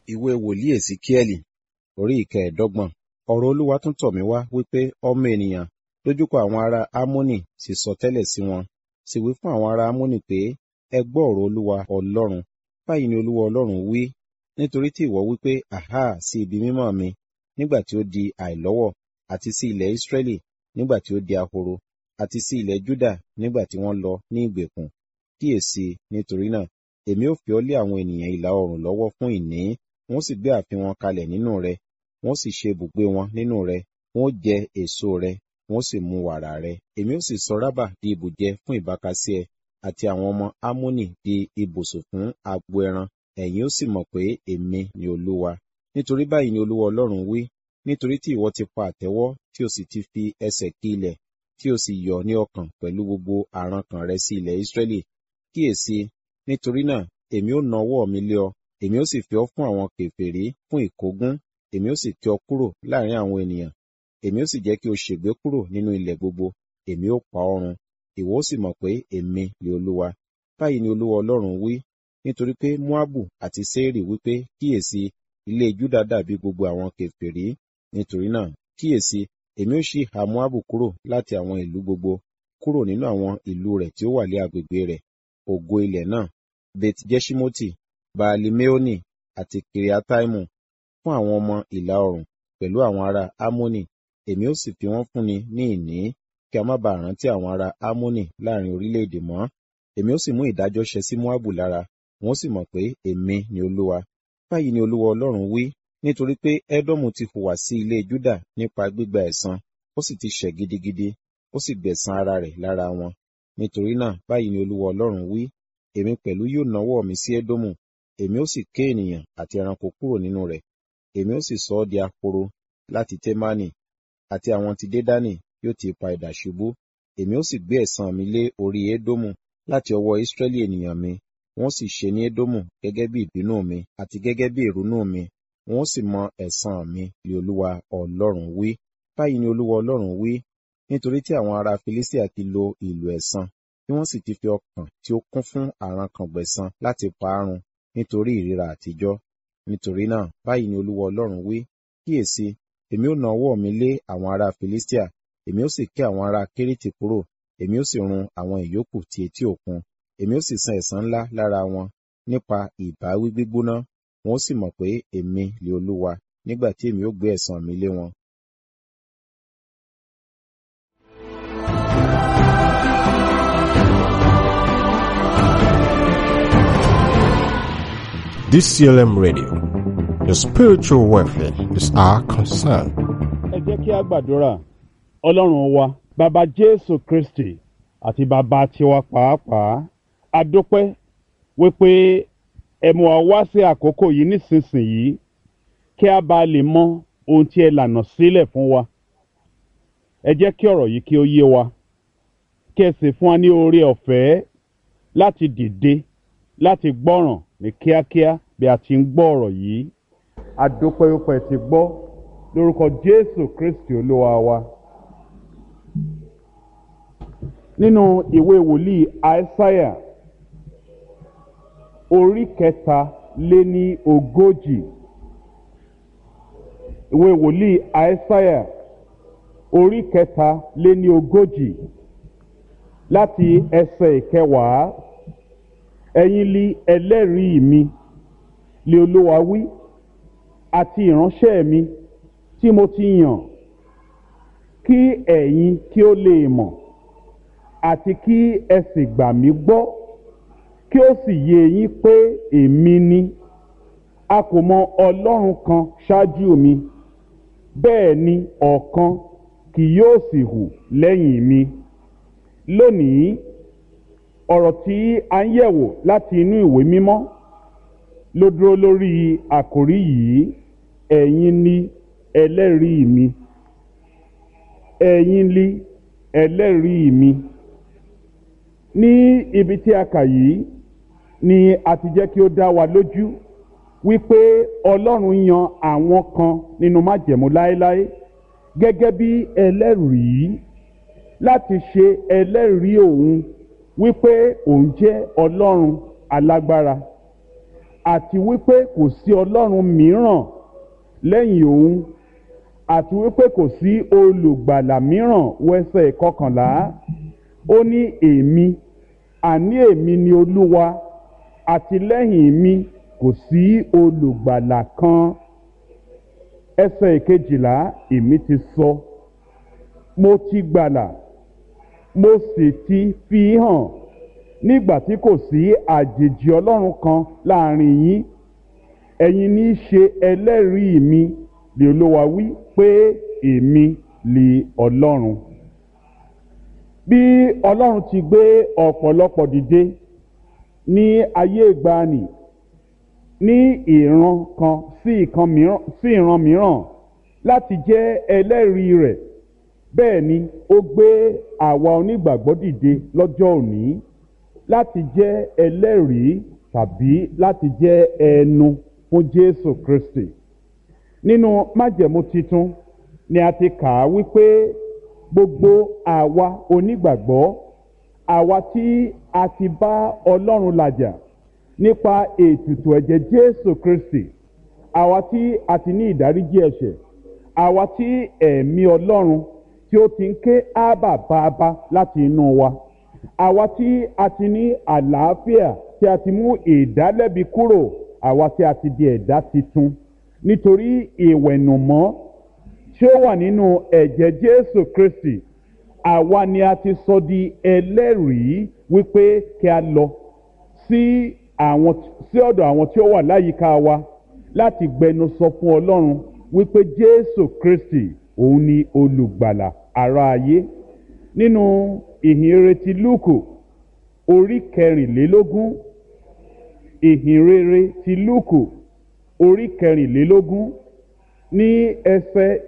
ìwé wòlíì èsíkíẹ́lì orí ìkẹẹ̀ẹ́dọ́gbọ̀n ọ̀rọ̀ olúwa tún tọ̀ mí wá wípé ọmọ ènìyàn dojúkọ àwọn ará ámónì sì sọ tẹ́lẹ̀ sí wọn sì wí fún àwọn ará ámónì pé ẹ gbọ́ ọ̀rọ̀ olúwa ọlọ́run báyìí ni olúwa ọlọ́run wí nítorí tí ìwọ wípé àhá sí ibi mímọ́ mi nígbà tí ó di àìlọ́wọ̀ àti sí ilẹ̀ ísírẹ́lì nígbà tí ó di ahoro àti sí ilẹ̀ júdà nígbà tí wọ́n lọ ní ìgbèkùn kíyèsí nítorí náà èmi ó fi ọ́ lé àwọn ènìyàn ìlà oòrùn lọ́wọ́ fún ìní wọ́n sì gbé ààfin wọn kalẹ̀ nínú rẹ wọ́n sì ṣe ibùgbé wọn nínú rẹ wọ́n jẹ èso rẹ wọ́n sì mu wàrà rẹ èmi ó sì sọ rábà di ibùjẹ fún ìbákasí ẹ àti àwọn ọmọ ámónì di ibùsùn fún agbo ẹran ẹ̀yin ó sì mọ̀ pé èmi ni olúwa nítorí báyìí ni olúwa ọlọ́run wí nítorí tí ìwọ ti pa àtẹ́wọ́ tí o sì ti fi ẹsẹ̀ kí ilẹ̀ tí o sì yọ̀ ní ọkàn pẹ̀lú gbogbo àrankàn rẹ sí ilẹ̀ ísírẹ́lì kíyèsí nítorí náà èmi ó na ọwọ́ mi lé ọ èmi ó sì fi ọ́ fún àwọn kèfèrí fún ìkógun èmi ó sì tì ọ́ kúrò láàrin àwọn ènìyàn èmi ó sì jẹ́ kí o ṣègbé kúrò nínú ilẹ̀ gbogbo èmi ó pa ọ́ run ìwọ ó sì mọ̀ pé èmi ni olúwa báyìí ni olúwa ọlọ́run wí nítorí pé moabu àti seiri wípé kíyèsí ilé juda dàbí gbogbo àwọn kèfèrí nítorí náà kíyèsí èmi ó ṣí ìhà moabu kúrò láti àwọn ìlú gbogbo kúrò nínú àwọn ìlú rẹ̀ tí ó wà ní agbègbè rẹ̀ ògo ilẹ̀ náà bet jeshimoti baalimeoni àti kiriataimu fún àwọn ọmọ ìlà oòrùn pẹ̀lú àwọn ará amoni èmi ó sì fi wọ́n fúnni ní ìní kí a má bàa rántí àwọn ará amoni láàrin orílẹ̀-èdè mọ́ èmi ó sì mú ìdájọ́ ṣẹ sí moabu lára wọn ó sì mọ̀ pé èmi ni olúwa báyìí ni olúwa ọlọ́run wí nítorí pé édómù ti hùwà sí ilé júdà nípa gbígba ẹ̀san ó sì ti ṣẹ̀ gidigidi ó sì gbẹ̀san ara rẹ̀ lára wọn nítorí náà báyìí ni olúwa ọlọ́run wí èmi pẹ̀lú yóò nawọ́ mi sí édómù èmi ó sì ké ènìyàn àti ẹranko kúrò nínú rẹ̀ èmi ó sì sọ ọ́ di ahoro láti témánì àti àwọn ti dédánì yóò ti pa idà ṣubú èmi ó sì gbé ẹ̀san mi lé orí édómù láti ọwọ́ ísírẹ́lì ènìyàn mi wọ́n sì ṣe ní édómù gẹ́gẹ́ bí ìbínú mi àti gẹ́gẹ́ bí ìrunú mi wọ́n sì mọ ẹ̀san mi li olúwa ọlọ́run wí báyìí ni olúwa ọlọ́run wí nítorí tí àwọn ará filistia ti lo ìlú ẹ̀san tí wọ́n sì ti fi ọkàn tí ó kún fún àrankàn gbẹ̀san láti pa á run nítorí ìríra àtijọ́ nítorí náà báyìí ni olúwa ọlọ́run wí kíyèsí èmi ó na ọwọ́ mi lé àwọn ará filistia èmi ó sì ké àwọn ará kérétì kúrò èmi ó sì run àwọn ìyókù ti etí òkun èmi ó sì san ẹ̀san ńlá lára wọn nípa ìbáwí gbígbóná wọn ó sì mọ̀ pé èmi lè olúwa nígbà tí èmi ó gbé ẹ̀san mi lé wọn. DCLM Radio. Your spiritual welfare is our concern. ẹ jẹ́ kí a gbàdúrà ọlọ́run wa bàbá jésù kristi àti bàbá tiwa pàápàá a dúpẹ́ wípé ẹ mú wa wá sí àkókò yìí nísinsìnyí kí a bá lè mọ ohun tí ẹ lànà sílẹ̀ fún wa ẹ jẹ́ kí ọ̀rọ̀ yìí kí ó yé wa kí ẹ sì fún wa ní oore ọ̀fẹ́ láti dìde láti gbọ́ràn ní kíákíá bí a ti ń gbọ́ ọ̀rọ̀ yìí a dúpẹ́ wípé ẹ ti gbọ́ lórúkọ jésù kristi olúwa wa nínú ìwé wòlíì aísáyà orí kẹta lé ní ogójì ìwé wòlíì aísáyà orí kẹta lé ní ogójì láti ẹsẹ̀ ìkẹwàá ẹ̀yin li ẹlẹ́rìí mi lé olúwa wí àti ìránṣẹ́ mi tí mo ti yàn kí ẹ̀yin kí ó lè mọ̀ àti kí ẹ sì gbà mí gbọ́ kí ó sì yé yín pé èmi ni a kò mọ ọlọ́run kan ṣáájú mi bẹ́ẹ̀ ni ọ̀kan kì yóò sì hù lẹ́yìn mi lónìí ọ̀rọ̀ tí a ń yẹ̀wò láti inú ìwé mímọ́ ló dúró lórí àkòrí yìí ẹ̀yin ni ẹlẹ́rìí mi ẹ̀yin ni ẹlẹ́rìí mi ní ibi tí a kà yìí ni a ti jẹ́ kí ó dá wa lójú wípé ọlọ́run yan àwọn kan nínú májẹ̀mú láéláé gẹ́gẹ́ bí ẹlẹ́rìí láti ṣe ẹlẹ́rìí òun wípé òun jẹ́ ọlọ́run alágbára àti wípé kò sí ọlọ́run mìíràn lẹ́yìn òun àti wípé kò sí olùgbàlà mìíràn wẹ́sẹ̀ kọkànlá ó ní èmi àní èmi ni olúwa àti lẹ́yìn mi kò sí olùgbàlà kan ẹsẹ̀ ìkejìlá èmi ti sọ mo ti gbàlà mo sì ti fi hàn nígbà tí kò sí àjèjì ọlọ́run kan láàrin yín ẹ̀yin ní í ṣe ẹlẹ́rìí mi lè olúwa wí pé èmi lè ọlọ́run bí ọlọ́run ti gbé ọ̀pọ̀lọpọ̀ dìde ní ayé ìgbàanì ní ìran kan sí ìkan mìíràn sí ìran mìíràn láti jẹ́ ẹlẹ́rìí rẹ̀ bẹ́ẹ̀ ni ó gbé àwa onígbàgbọ́ dìde lọ́jọ́ òní láti jẹ́ ẹlẹ́rìí tàbí láti jẹ́ ẹnu fún Jésù Kristi nínú májẹ̀mú titun ni a ti kà á wípé gbogbo àwa onígbàgbọ́ àwa tí a ti bá Ọlọ́run làjà nípa ètùtù ẹ̀jẹ̀ Jésù Kristi àwa tí a ti ní ìdáríjì ẹ̀ṣẹ̀ àwa tí ẹ̀mí Ọlọ́run tí ó ti ń ké ábà bàbá láti inú wa àwa tí a ti ní àlàáfíà tí a ti mú ìdálẹ́bi kúrò àwa tí a ti di ẹ̀dá titun nítorí ìwẹ̀nùmọ́ tí ó wà nínú ẹ̀jẹ̀ Jésù Kristi àwa ni a ti sọ di ẹlẹ́rìí wípé kí a lọ sí àwọn sí ọ̀dọ̀ àwọn tí ó wà láyìíká wa láti gbẹnu sọ fún Ọlọ́run wípé Jésù Kristi òun ni olùgbàlà ará ayé nínú ìhìnrere ti Lúùkù orí kẹrìnlélógún ìhìnrere ti Lúùkù orí kẹrìnlélógún ní ẹsẹ̀